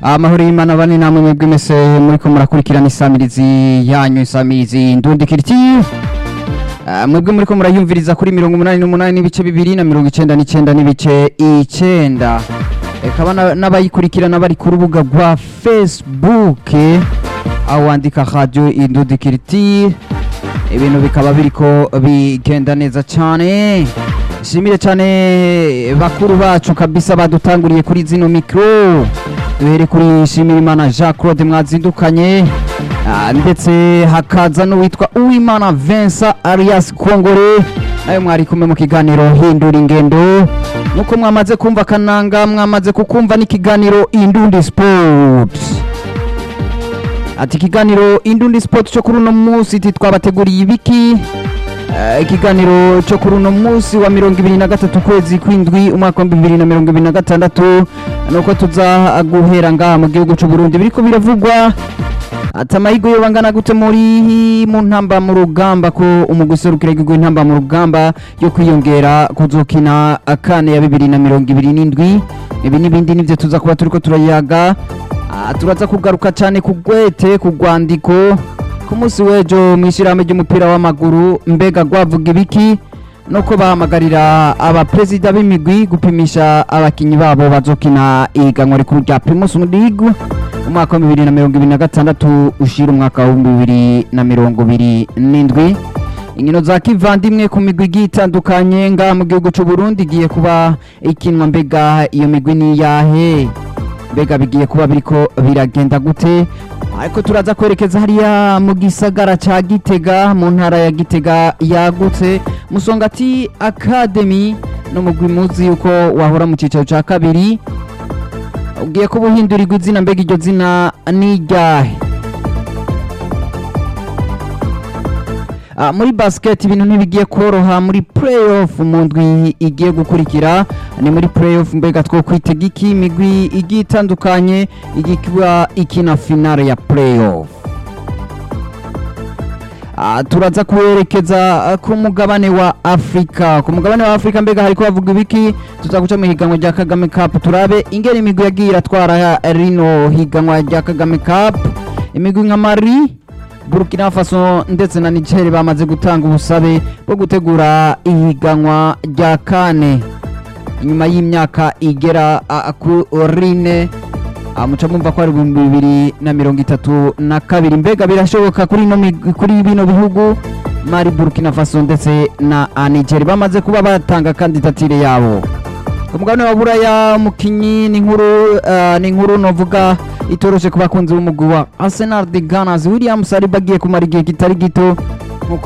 amahoro y'imana bane namwe mwebwe mwese muriko murakurikirana isamirizi yanyu isamirizi ndundikiriti Ah, mwebwe muriko murayumviriza kuri mirongo umunani n'umunani n'ibice bibiri na mirongo icenda n'icenda n'ibice icenda ekaba na- n'abayikurikirana bari ku rubuga rwa facebook aho wandika radio indundikiriti ibintu bikaba biriko bigenda neza cane shimire cane bakuru bacu kabisa badutanguriye kuri zino mikro duhere kuri shimirimana jean claude mwazindukanye Ah, ndetse hakaza n'uwitwa uwimana vincent arias kongore nawe mwari kumwe mu kiganiro hindura ingendo nk'uko mwamaze kumva kananga mwamaze kukumva n'ikiganiro indundi sport ati ikiganiro indundi sport cyo kuri uno munsi iti twabateguriye ibiki Eh, ikiganiro cyo kuri uno munsi wa mirongo ibiri na gatatu kwezi kw'indwi umwaka wa bibiri na mirongo ibiri na gatandatu nuko tuza guhera ngaha mu gihugu cy'u Burundi biriko biravugwa ati amahigo yo bangana gute muri mu ntamba mu rugamba ko umuguserukira igihugu intamba mu rugamba yo kwiyongera kuzokina akane ya bibiri na mirongo ibiri n'indwi ibi n'ibindi nivyo tuza kuba turiko turayaga Ah, turaza kugaruka cyane ku gwete ku rwandiko ku munsi w'ejo mu ishyirahamwe ry'umupira w'amaguru mbega rwavuga ibiki nuko bahamagarira abaperezida b'imigwi gupimisha abakinyi babo bazokina ihiganwa rikuru rya primus league umwaka wa bibiri na mirongo ibiri na gatandatu ushira umwaka wa bibiri na mirongo ibiri n'indwi inkino za kivandimwe ku migwi igiye itandukanye ngaha mu gihugu cy'u Burundi igiye kuba ikinwa mbega iyo migwi ni iyahe mbega bigiye kuba biriko biragenda gute ariko turaza kwerekeza hariya mu gisagara ca gitega mu ntara ya gitega yagutse musongati academy n'umugwi muzi yuko wahora mu cicaro ca kabiri ugiye kuba uhindurirwa izina mbega iryo zina ni iryahe Ah, muri basket ibintu ntibigiye koroha muri playoff mu ndwi igiye gukurikira ni muri playoff mbega two kwitega iki imigwi igiye itandukanye igiye kuba ikina finale ya playoff Ah, turaza kuwerekeza ah, ku mugabane wa afurika ku mugabane wa afurika mbega hariko bavuga ibiki tuza guca mu higanwa rya kagame cup turabe ingene imigwi yagiye iratwara rino higanwa rya kagame cup imigwi nka mari burkina faso ndetse na niger bamaze gutanga ubusabe bwo gutegura ihiganwa rya kane inyuma y'imyaka igera ah, kuri ine Ah, muca mumva ko ari ibihumbi bibiri na mirongo itatu na kabiri mbega birashoboka kuri ino migwi- kuri bino bihugu mari burkina faso ndetse na ah, niger bamaze kuba batanga kandidatire yabo ku mugabane wa buraya umukinyi ni inkuru ah, ni inkuru novuga itoroshe ku bakunzi b'umugwi wa arsenal de ganas william saliba agiye kumara igihe kitari gito